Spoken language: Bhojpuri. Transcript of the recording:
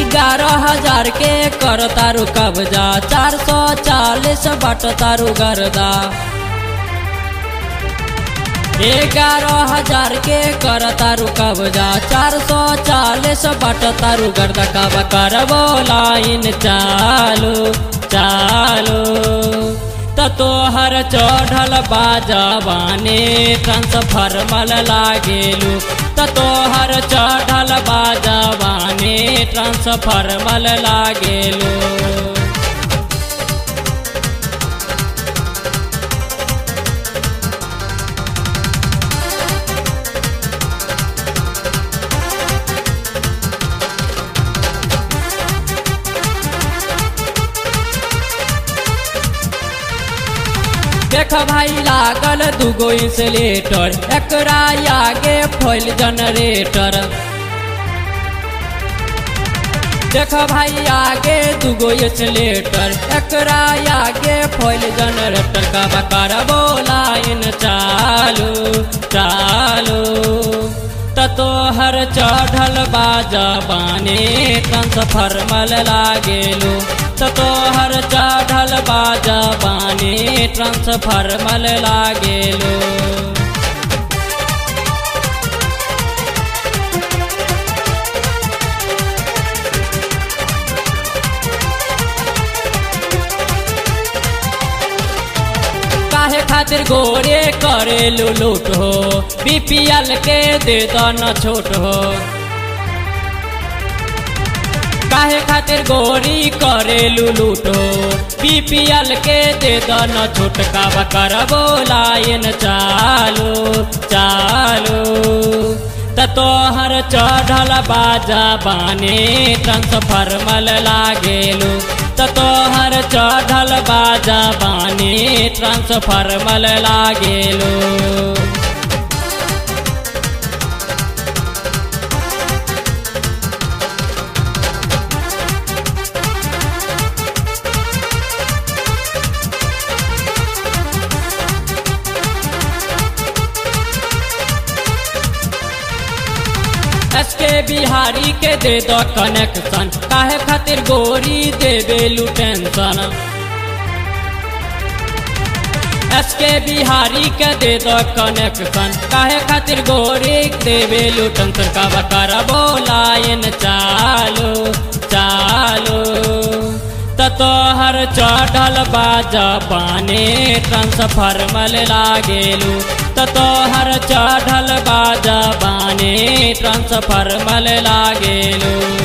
ग्यारह हजार के कर तारू कब्जा चार सौ चालीस बट तारू गर्दा ग्यारह हजार के कर तारू कब्जा चार सौ चालीस बट तारू गर्दा कब करबो लाइन चालू चालू त तोहर चढ़ल बाजवाने ट्रांसफार्मल लागेलू त तोहर चढ़ल बाजवाने ट्रांसफार्मल लागेलू देख भाई लागल दूगो इंसुलेटर एकरा आगे फॉइल जनरेटर देख भाई आगे दूगो इंसुलेटर एकरा आगे फॉइल जनरेटर का करबो लाइन चालू चालू त तोहर चढ़ल बाजबाने ट्रांसफार्मल लागेलू त तोहर चढ़ल बाजबाने ट्रांसफार्मल लागेलू काहे खातिर गोरे करेलू लूट हो बीपीएल के दे न छोट हो काहे खातिर गोरी करेलू लूट हो बीपीएल के दे न छोट का करबो लाइन चालू चालू त तोहर चढ़ल बाजा बाने ट्रांसफार्मल लागेलू त तोहर चढ़ल बाजा बाने ट्रांसफार्मल लागेलू एसके बिहारी के दे दो कनेक्शन काहे खातिर गोरी देवेलू टेंशन एसके बिहारी के दे दो कनेक्शन काहे खातिर गोरी देवेलू टेंशन का करबो लाइन चालू चालू त तोहर चढ़ल बाजा पाने ट्रांसफार्मल लागेलू त तोहर चढ़ल बाजा बाने ट्रांसफार्मल लागेलू